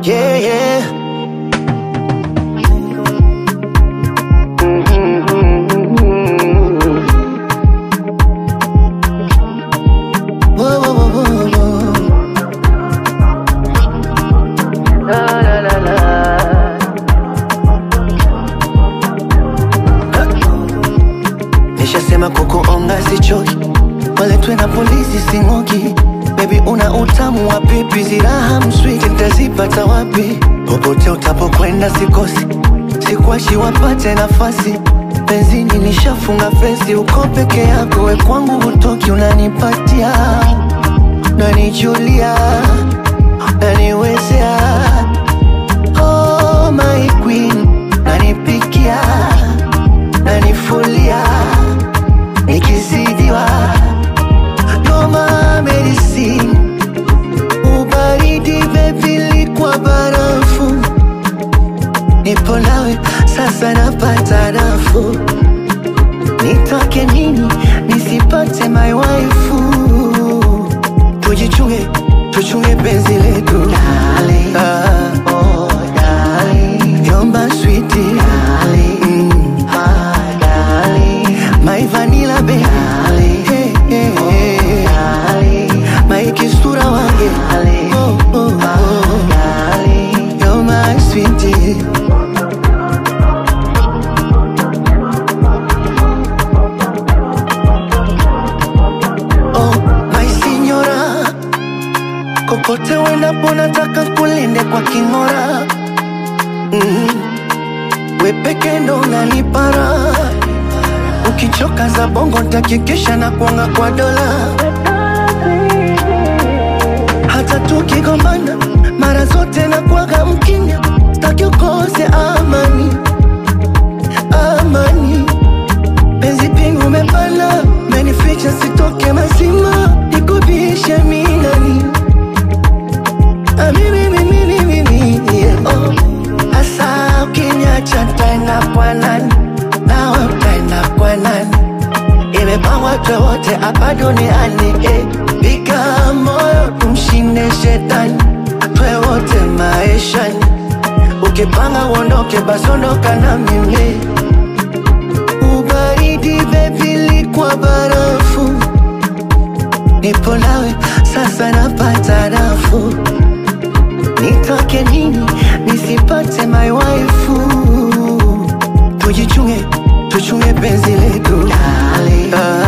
Yeah, yeah. Whoa, whoa, whoa, whoa, whoa. La, la, la, la. Nishasema kukuonga sichoki, waletwe na polisi sing'oki. Baby una utamu wa pipi, ziraha mswiti nitazipata wapi? Popote utapokwenda sikosi, sikwashi wapate nafasi. Benzini nishafunga fesi, uko peke yako, we kwangu hutoki, unanipatia nanijulia naniwezea oh, my queen nanipikia nanifulia nikizidiwa noma medicine ubaridi bebili kwa barafu nipo nawe sasa napata nafuu nitoke nini nisipate my waifu tujichunge tuchunge penzi letu Darling. ah, Oh, darling, yomba switi mm, ah, darling, my vanilla baby darling, hey, hey, hey. darling, my kisura wange darling, oh, oh, oh. darling. You're my sweetie Oh, my signora Kokote uendapo nataka kulinde kwa king'ora mm. We peke ndo unanipara Ukichoka za bongo ntakikisha na kuanga kwa dola Hata tukigombana mara zote na kuaga mkinya Staki ukose amani Amani Penzi pingu umepana Menificha sitoke mazima Nikubishe minani Ah, mimi, mimi, mimi, mimi, yeah. Oh, Asa ukiniacha tena kwa nani Nawe utaenda kwa nani Imepangwa twe wote hapa duniani eh. Piga moyo tumshinde shetani Twe wote maishani Ukipanga uondoke basi ondoka na mimi Ubaridi bebili kwa barafu Nipo nawe sasa napata nafuu Nitoke nini nisipate my waifu Tujichunge tuchunge penzi letu Darling, ah,